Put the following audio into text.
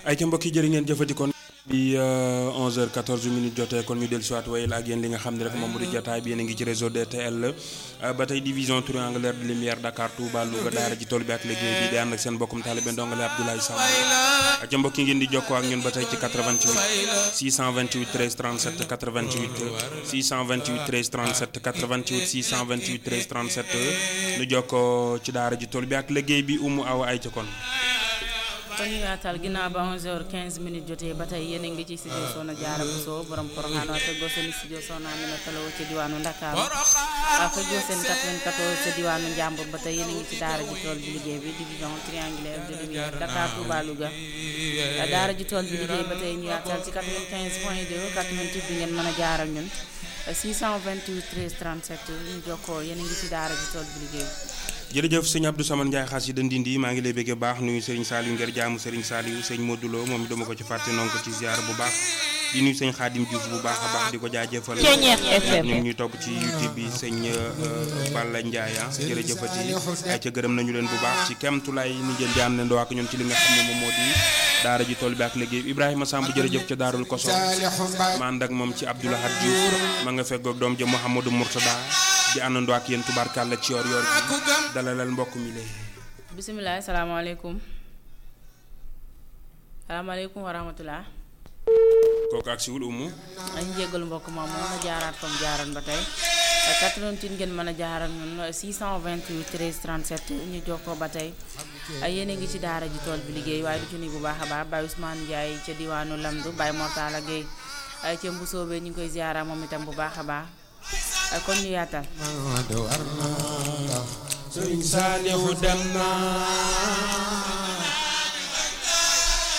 ay ca mbokk yi jërë ngeen jëfati kon bi 11h 14 minutes jotee kon ñu dellu siwaat wayal ak yéen li nga xam ne rek moom mu di jotaay bi yéen a ngi ci réseau DTL ba tey division triangulaire de lumière Dakar Touba Louga daara ji tool bi ak liggéey bi di ànd ak seen bokkum taalibe ndongale Abdoulaye Samb ca mbokk yi ngeen di jokkoo ak ñun ba tey ci 88 628 13 37 88 628 13 37 88 628 13 37 nu jokkoo ci daara ji tool bi ak liggéey bi umu aw ay ca kon kon ñu yaatal ginnaaw ba 11h15 minutes jotee ba tey yéen a ngi ci studio Soxna Jaara Buso borom Porokhane waaye tegoo seen studio Soxna Amina Taloo ci diwaanu Ndakaaru waaw tegoo seen 94 ci diwaanu Njàmbur ba tey yéen a ngi ci daara ji tool bi liggéey bi division triangulaire de lumière Dakar Touba Louga daara ji tool bi liggéey ba tey ñu yaatal ci 95 point 2 88 bi ngeen mën a jaaral ñun 628 13 37 ñu jokkoo yéen a ngi ci daara ji tool bi liggéey jërëjëf sëñ Abdou Samane Ndiaye xaas yi Ndindi maa ngi lay bëggee baax nuyu Serigne Saliou ngir jaamu Serigne Saliou sëñ Modou Lo moom dama ko ci fàtte noonu ko ci ziar bu baax di nuyu sëñ Khadim Diouf bu baax a baax di ko jaajëfal ñu ngi ñuy topp ci YouTube bi sëñ Balla Ndiaye ah jërëjëfati ay ca gërëm nañu leen bu baax ci kemtulaay ni ngeen di àndandoo ak ñun ci li nga xam ne moom moo di daara ji tool bi ak liggéey Ibrahima Samb jërëjëf ca daarul koso ma ànd ak moom ci Abdoulahad Diouf ma nga feggoog doom ja Mouhamadou Mourtada di àndandoo ak yéen tubaarkàlla ci yoor yoor bi dalalal mbokk mi lay bisimilah salaamaaleykum salaamaaleykum wa rahmatulah. kooku ak siwul umu dañu jéggalu mbokk moom moom na jaaraat comme jaaroon ba tey 88 ngeen mën a jaaral ñun 628 13 37 ñu jokkoo ba tey yéen a ngi ci daara ji tool bi liggéey waaye du ci nuyu bu baax a baax Baye Ousmane Ndiaye ca diwaanu Lamdu Baye Mortala Gueye ca Mbusoobe ñu ngi koy ziara moom itam bu baax a baax kon ñu yaatal. Sëriñ Saalihu dem na